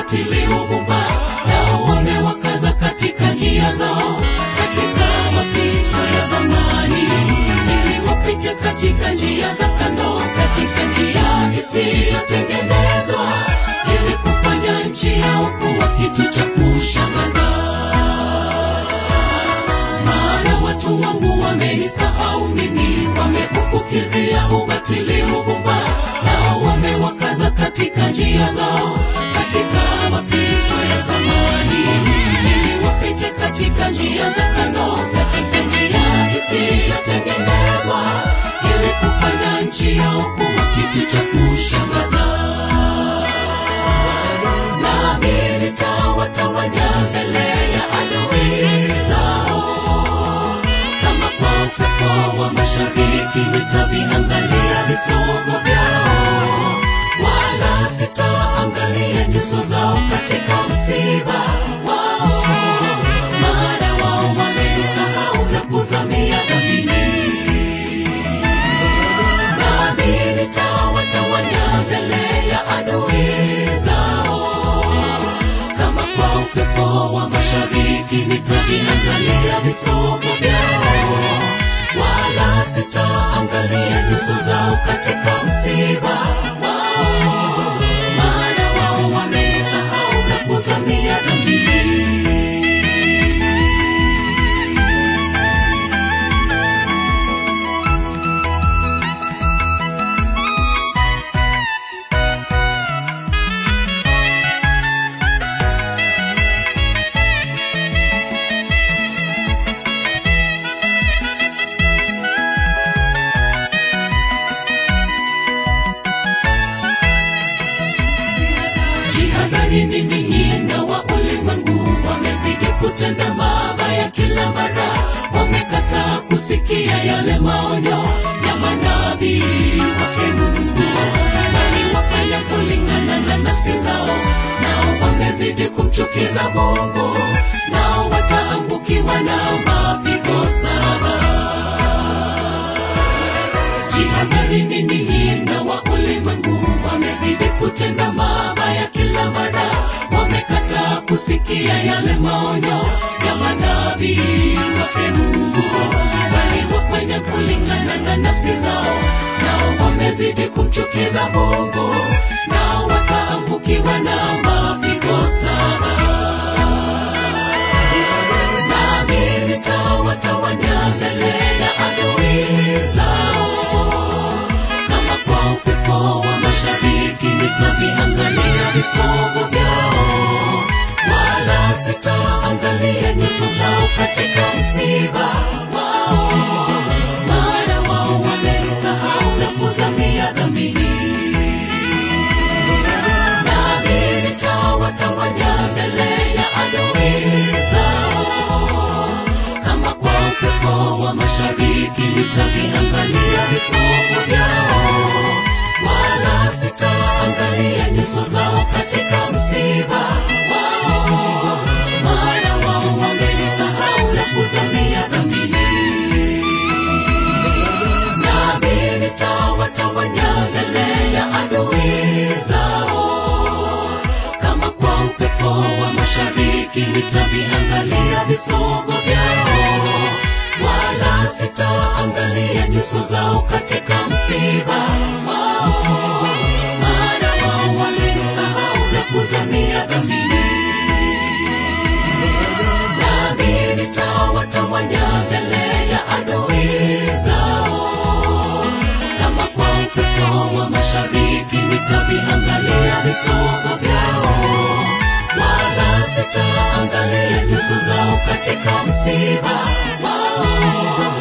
ubatili uvumba nao wamewakaza katika njia zao katika mapito ya zamani ili wapite katika njia za kando katika njia isiyotengenezwa ili kufanya nchi yao kuwa kitu cha kushangaza maana watu wangu wamenisahau mimi wameufukizia ubatili uvumba nao wamewakaza katika njia zao katika mapito ya zamani ili wapite katika njia za kando katika njia isiyotengenezwa ili kufanya nchi yao kuwa kitu cha kushangaza nami nitawatawanya mbele ya adui zao kama kwa upepo wa mashariki nitaviangalia visogo vyao wala sitaangalia nyuso zao katika msiba wao maana wao wamenisahau na kuzamia dhambini nami nitawatawanya mbele ya adui zao kama kwa upepo wa mashariki nitaviangalia visogo vyao wala sitaangalia nyuso zao katika msiba wao maana wao wamenisahau na kuzamia dhambini jihadharini ninyi na wa ulimwengu wamezidi kutenda mabaya kila mara wamekataa kusikia yale maonyo ya manabii wake mungu waliwafanya kulingana na nafsi zao nao wamezidi kumchukiza mungu nao wataangukiwa na mapigo saba jihadharini ninyi na wa ulimwengu wamezidi kutenda mabaya kila mara wamekataa kusikia yale maonyo ya manabii wake mungu waliwafanya kulingana na nafsi zao nao wamezidi kumchukiza mungu nao wataangukiwa na mapigo saba nami nitawatawanya mbele ya adui zao kama kwa upepo wa mashariki nitaviangalia visogo vyao wala sitaangalia nyuso zao katika msiba wao maana wao wamenisahau na kuzamia dhambini nami nitawatawanya mbele ya adui zao kama kwa upepo wa mashariki nitaviangalia visogo vyao wala sitaangalia nyuso zao katika msiba wao maana wao wamenisahau na kuzamia dhambini nami nitawatawanya mbele ya adui zao kama kwa upepo wa mashariki nitaviangalia visogo vyao wala sitaangalia nyuso zao katika msiba wao maana wao wamenisahau na kuzamia dhambini nami nitawatawanya mbele ya adui zao kama kwa upepo wa mashariki nitaviangalia visogo vyao wala sitaangalia nyuso zao katika msiba wao